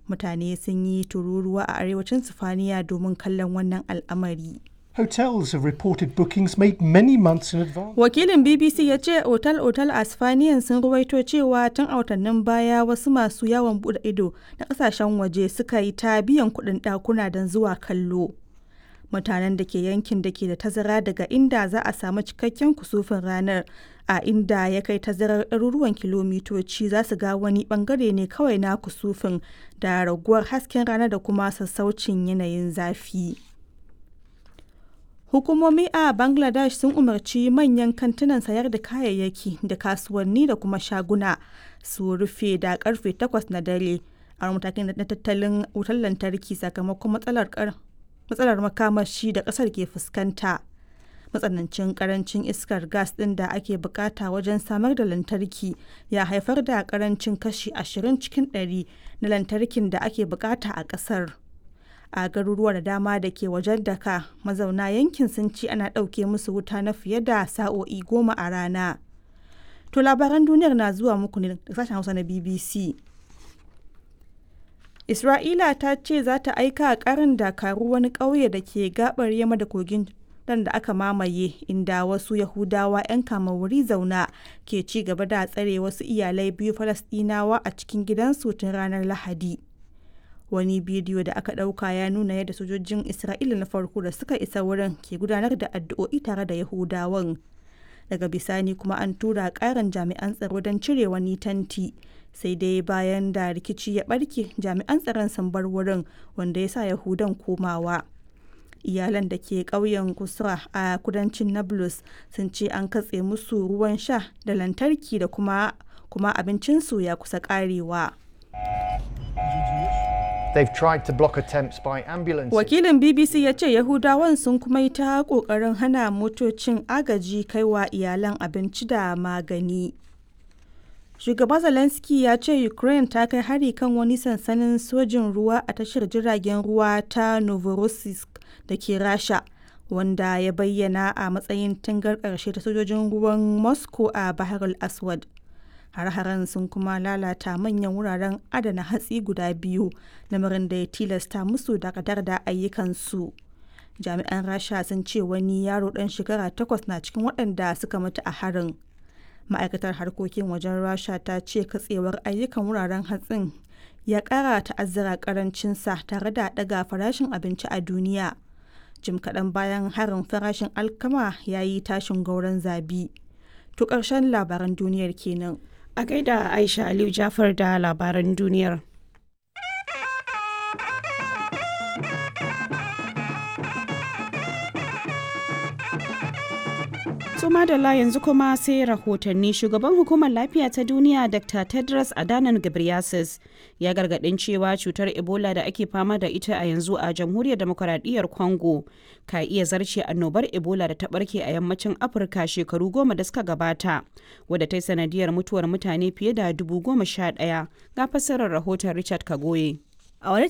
mutane sun yi tururuwa a arewacin sifaniya domin kallon wannan al'amari Hotels have reported bookings made many months in advance. wakilin bbc ya ce otal-otal a sifaniyan sun ruwaito cewa tun a watannin baya wasu masu yawon bude ido na kasashen waje suka yi ta biyan kuɗin ɗakuna don zuwa kallo mutanen da ke yankin da ke da tazara daga inda za a samu cikakken kusufin ranar a inda ya kai tazarar ɗaruruwan kilomitoci za su ga wani bangare ne kawai na kusufin da raguwar hasken rana da kuma sassaucin yanayin zafi. Hukumomi a Bangladesh sun umarci manyan kantunan sayar da kayayyaki da kasuwanni da kuma shaguna su rufe da karfe 8 na dare a matakin na tattalin wutar lantarki sakamakon matsalar matsalar makamashi da kasar ke fuskanta. Matsanancin karancin iskar gas ɗin da ake bukata wajen samar da lantarki ya haifar da karancin kashi 20 cikin 100 na lantarkin da ake bukata a ƙasar. a garuruwa da dama da ke wajen daka mazauna yankin sun ci ana ɗauke musu wuta na fiye da sa'o'i goma a rana to labaran duniyar na zuwa muku ne da sashen hausa na bbc isra'ila ta ce za ta aika karin dakaru wani ƙauye da ke gabar yamma da kogin dan da aka mamaye inda wasu yahudawa 'yan wuri zauna ke ci gaba da tsare wasu iyalai biyu falasɗinawa a cikin gidansu tun ranar lahadi wani bidiyo da aka ɗauka ya nuna yadda sojojin isra'ila na farko da suka isa wurin ke gudanar da addu'o'i tare da yahudawan daga bisani kuma an tura ƙarin jami'an tsaro don cire wani tanti sai dai bayan da rikici ya ɓarke jami'an tsaron sun bar wurin wanda ya sa yahudan komawa iyalan da ke ƙauyen kusra a kudancin nablus sun ce an katse musu ruwan sha da lantarki da kuma kuma abincinsu ya kusa ƙarewa. They've tried to block attempts by ambulances. Wakilin BBC ya ce Yahudawan sun kuma yi ta ƙoƙarin hana motocin agaji kaiwa iyalan abinci da magani. Shugaba Zelensky ya ce Ukraine ta kai hari kan wani sansanin sojin ruwa a tashar jiragen ruwa ta Novorossiysk da ke Rasha, wanda ya bayyana a matsayin tangar ƙarshe ta sojojin ruwan Moscow a Bahar al-Aswad. har-haren sun kuma lalata manyan wuraren adana hatsi guda biyu lamarin da ya tilasta musu dakatar da ayyukansu jami'an rasha sun ce wani yaro dan shekara takwas na cikin waɗanda suka mutu a harin ma'aikatar harkokin wajen rasha ta ce katsewar ayyukan wuraren hatsin ya ƙara ta'azzara karancinsa tare da ɗaga farashin abinci a duniya jim kaɗan bayan harin farashin alkama ya yi tashin gauran zabi to ƙarshen labaran duniyar kenan A gaida Aisha Aliyu Jafar da labaran duniyar. Suma da la yanzu kuma sai rahotanni shugaban hukumar lafiya ta duniya Dr. Tedros Adhanom Ghebreyesus ya gargadin cewa cutar Ebola da ake fama da ita a yanzu a jamhuriyar demokuraɗiyyar Congo ka iya zarce annobar Ebola da ta barke a yammacin Afirka shekaru goma da suka gabata wadda ta yi sanadiyar mutuwar mutane fiye da dubu goma sha ɗaya ga fassarar rahoton Richard Kagoye. A wani